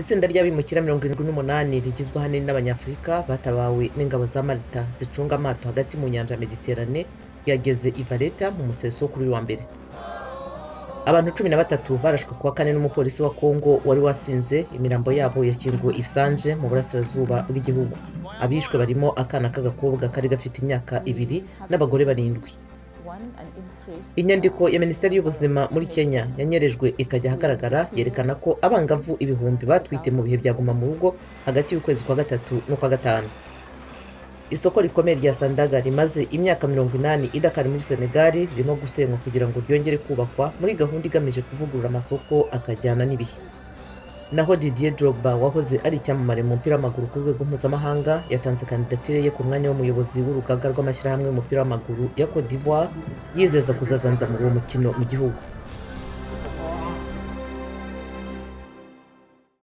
Itsinda ry'abimukira mirongo irindwi n'umunani rigizwe ahanini n'Abanyafurika batabawe n'ingabo za Malta zicunga amato hagati mu nyanja ya Mediterane ryageze i Valletta mu museso wo kuri uyu wa mbere abantu cumi na batatu barashwe kuwa kane n'umupolisi wa Congo wari wasinze imirambo yabo yashyinguwe i Sanje mu burasirazuba bw'igihugu abishwe barimo akana k'agakobwa kari gafite imyaka ibiri n'abagore barindwi inyandiko ya minisiteri y'ubuzima muri kenya yanyerejwe ikajya ahagaragara yerekana ko abangavu ibihumbi batwite mu bihe bya guma mu rugo hagati y'ukwezi kwa gatatu n'ukwa gatanu isoko rikomeye rya sandaga rimaze imyaka mirongo inani idakari muri senegali ririmo gusenywa kugira ngo ryongere kubakwa muri gahunda igamije kuvugurura amasoko akajyana n'ibihe naho didier drogba wahoze ari icyamamare mu mupira w'amaguru ku rwego mpuzamahanga yatanze kandidatire ye ku mwanya w'umuyobozi w'urugaga rw'amashyirahamwe y'umupira w'amaguru ya cote d'ivoire yizeza kuzazanza muri uwo mukino mu gihugu